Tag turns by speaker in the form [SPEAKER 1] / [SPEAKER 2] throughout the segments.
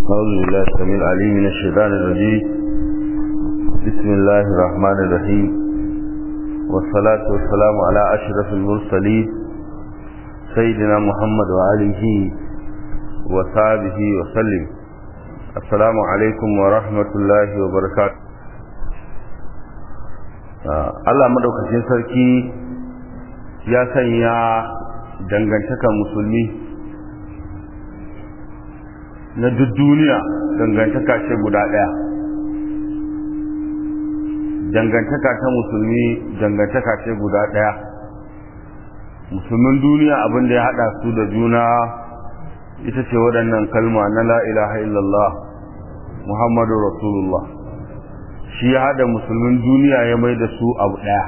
[SPEAKER 1] أعوذ بالله السميع العليم من الشيطان الرجيم بسم الله الرحمن الرحيم والصلاة والسلام على أشرف المرسلين سيدنا محمد وآله وصحبه وسلم السلام عليكم ورحمة الله وبركاته Allah madaukakin sarki ya sanya dangantakar musulmi na duk duniya dangantaka ce guda ɗaya dangantaka ta musulmi dangantaka ce guda ɗaya musulmin duniya abin da ya haɗa su da juna ita ce waɗannan kalma na la ilaha illallah muhammadu rasulullah shi ya haɗa musulmin duniya ya mai da su abu ɗaya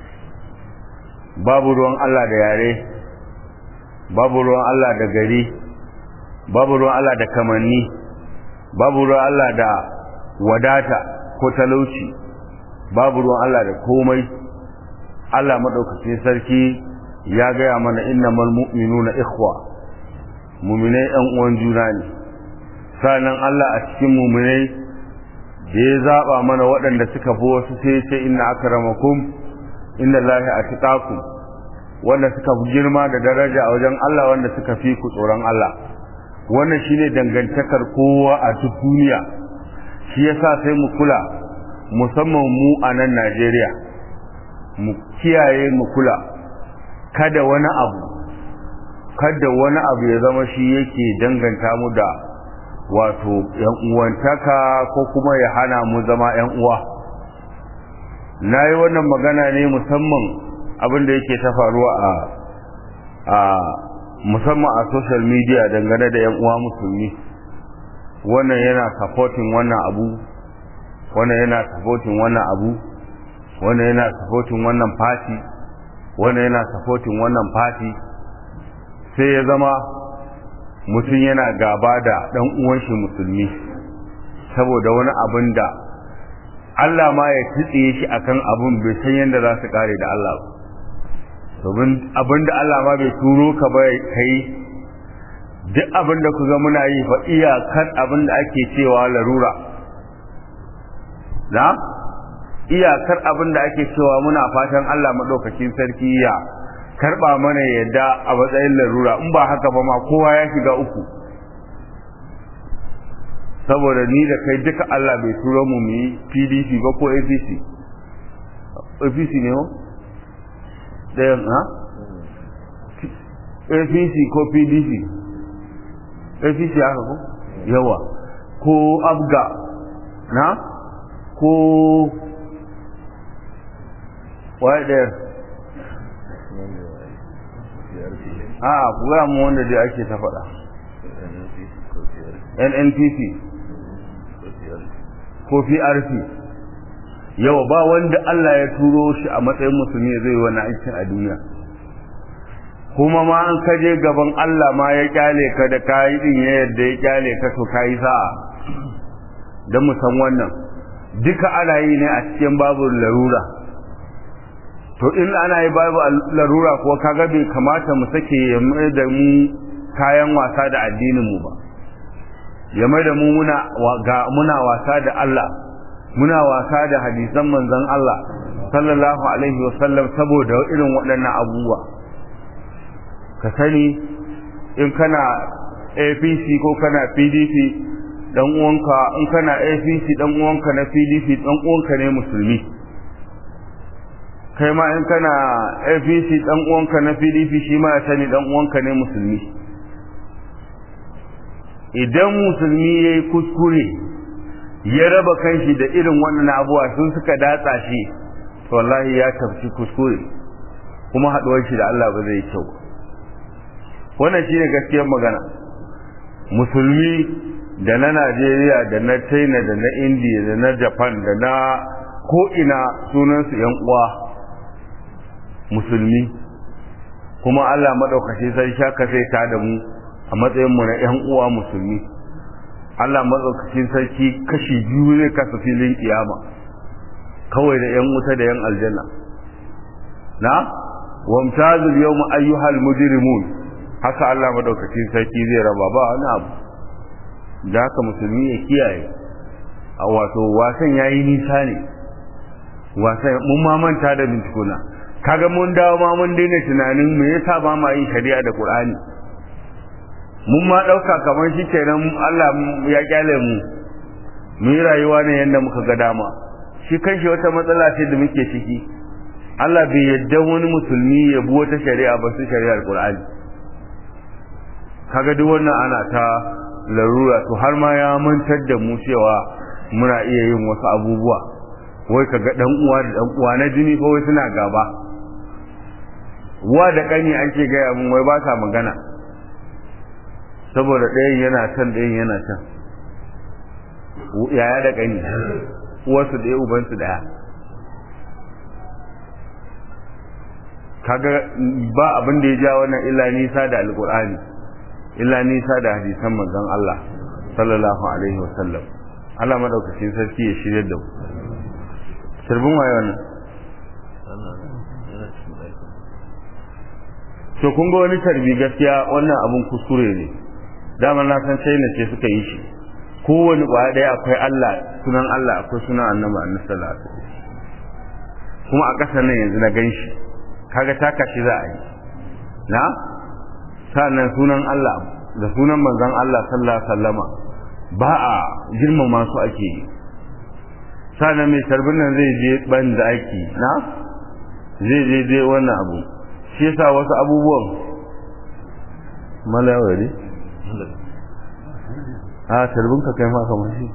[SPEAKER 1] babu ruwan allah da yare babu ruwan allah da gari babu ruwan Allah da kamanni babu ruwan Allah da wadata ko talauci babu ruwan Allah da komai Allah madaukakin sarki ya gaya mana innamal mu'minuna ikhwa mu'minai ɗan uwan juna ne sanan Allah a cikin mu'minai da ya zaba mana waɗanda suka fi wasu sai ya ce inna akramakum inna lahi atqakum wanda suka fi girma da daraja a wajen Allah wanda suka fi ku tsoron Allah wannan shine dangantakar kowa a duk duniya shi yasa sai mu kula musamman mu a nan Najeriya mu kiyaye mu kula kada wani abu kada wani abu ya zama shi yake danganta mu da wato yan uwantaka ko kuma ya hana mu zama yan uwa nayi wannan magana ne musamman abin da yake ta faruwa a a musamman a social media dangane da 'yan uwa musulmi wannan yana supporting wannan abu wannan yana supporting wannan abu wannan yana supporting wannan party wannan yana supporting wannan party sai ya zama mutum yana gaba da ɗan uwan shi musulmi saboda wani abin da Allah ma ya tsitsiye shi akan abun bai san yadda za su kare da Allah ba domin abinda Allah ma bai turo ka ba kai duk abinda ku ga muna yi fa iyakar abinda ake cewa larura na iyakar abinda ake cewa muna fatan Allah madaukakin sarki ya karba mana yadda a matsayin larura in ba haka ba ma kowa ya shiga uku saboda ni da kai duka Allah bai turo mu mu yi PDP ba ko APC APC ne ho ɗayan ha? apc ko pdp apc haka ko yawa ko abga na ko waye ɗaya a kuwa mu wanda dai ake ta faɗa nnpc ko prp yau ba wanda Allah ya turo shi a matsayin musulmi zai yi wani aikin a duniya kuma ma an kaje gaban Allah ma ya kyale ka da kayi din ya yadda ya kyale ka to kayi sa'a don mu san wannan duka ana yi ne a cikin babu larura to in ana yi babu larura ko kaga bai kamata mu sake ya mai da mu kayan wasa da addinin mu ba ya mai da mu muna muna wasa da Allah muna wasa da hadisan manzon Allah sallallahu alaihi wasallam saboda irin waɗannan abubuwa ka sani in kana APC ko kana PDP dan uwanka in kana APC dan uwanka na PDP dan uwanka ne musulmi kai ma in kana APC dan uwanka na PDP shi ma ya sani dan uwanka ne musulmi idan musulmi yayi kuskure ya raba kanshi da irin wannan abuwa sun suka datsa shi to wallahi ya tafci kuskure kuma haduwar shi da Allah ba zai kyau wannan shine gaskiyar magana musulmi da na Najeriya da na China da na India da na Japan da na ko ina sunan su yan uwa musulmi kuma Allah madaukaki sai shaka sai ta da mu a matsayin mu na yan uwa musulmi Allah matsaukakin sarki kashi biyu zai kasa filin kiyama kawai da 'yan wuta da 'yan aljanna na wamtazul yawma ayyuhal mujrimun haka Allah madaukakin sarki zai raba ba wani abu da haka musulmi ya kiyaye a wato wasan yayi nisa ne wasan mun ma manta da bintikuna kaga mun dawo ma mun daina tunanin me yasa ba ma yin shari'a da Qur'ani mun ma dauka kamar shi kenan Allah ya kyale mu mu yi rayuwa ne yanda muka ga dama shi kanshi wata matsala ce da muke ciki Allah bai yadda wani musulmi ya bi wata shari'a ba su shari'ar Qur'ani kaga duk wannan ana ta larura to har ma ya mantar da mu cewa muna iya yin wasu abubuwa wai kaga dan uwa da dan uwa na jini fa wai suna gaba uwa da kani ake gaya mun wai ba sa magana saboda ɗayan yana can ɗayan yana can yaya da kani uwarsu ɗaya ubansu ɗaya kaga ba abin da ya ja wannan illa nisa da alkur'ani illa nisa da hadisan manzon Allah sallallahu alaihi wasallam Allah madaukakin sarki ya shirye da mu sirbin waye wannan to kun ga wani tarbi gaskiya wannan abun kuskure ne dama na san sai ne ce suka yi shi kowane kwaya daya akwai Allah sunan Allah akwai sunan annabi annabi sallallahu alaihi wasallam kuma a ƙasar nan yanzu na ganshi kaga taka shi za a yi na sannan sunan Allah da sunan manzon Allah sallallahu alaihi wasallama ba a girmama su ake yi sannan mai tarbin nan zai je ban da aiki na zai je je wannan abu shi yasa wasu abubuwan malawari a tarbin ka kai ma kamar shi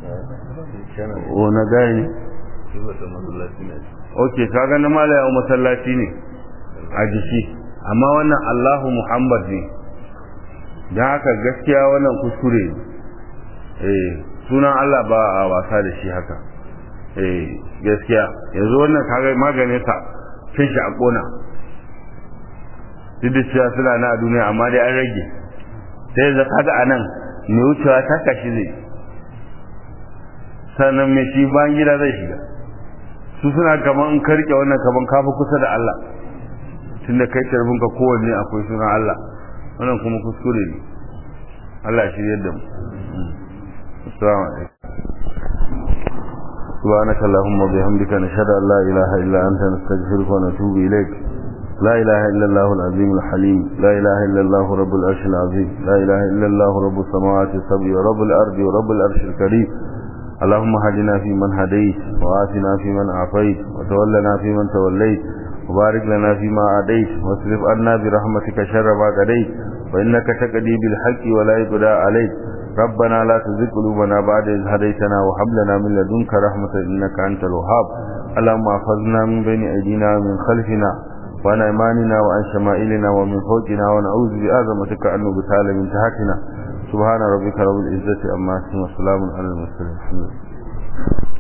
[SPEAKER 1] o na gani ok kaga na malayawa masallaci ne a jiki amma wannan Allahu Muhammad ne don haka gaskiya wannan kuskure eh sunan Allah ba a wasa da shi haka eh gaskiya yanzu wannan kaga maganin sa cin shi a kona duk da cewa suna na a duniya amma dai an rage sai yanzu kaga anan mai wucewa ta kashi zai sannan mai shi bayan gida zai shiga su suna kaman in karke wannan kaman kafa kusa da Allah tunda kai tarbin ka kowanne akwai sunan Allah wannan kuma kuskure ne Allah shi yadda mu assalamu alaikum سبحانك اللهم وبحمدك نشهد ان لا اله الا انت نستغفرك ونتوب اليك لا اله الا الله العظيم الحليم لا اله الا الله رب العرش العظيم لا اله الا الله رب السماوات السبع ورب الارض ورب العرش الكريم اللهم هدنا فيمن هديت وآتنا فيمن عافيت وتولنا فيمن توليت وبارك لنا فيما عاديت واصرف عنا برحمتك شر ما قضيت وإنك تقضي بالحق ولا يقضى عليك ربنا لا تزغ قلوبنا بعد إذ هديتنا وهب لنا من لدنك رحمة إنك أنت الوهاب اللهم احفظنا من بين أيدينا ومن خلفنا وعن أيماننا وعن شمائلنا ومن فوقنا ونعوذ بعظمتك أن نبتال من تحتنا سبحان ربك رب العزة أما يصفون وسلام على المرسلين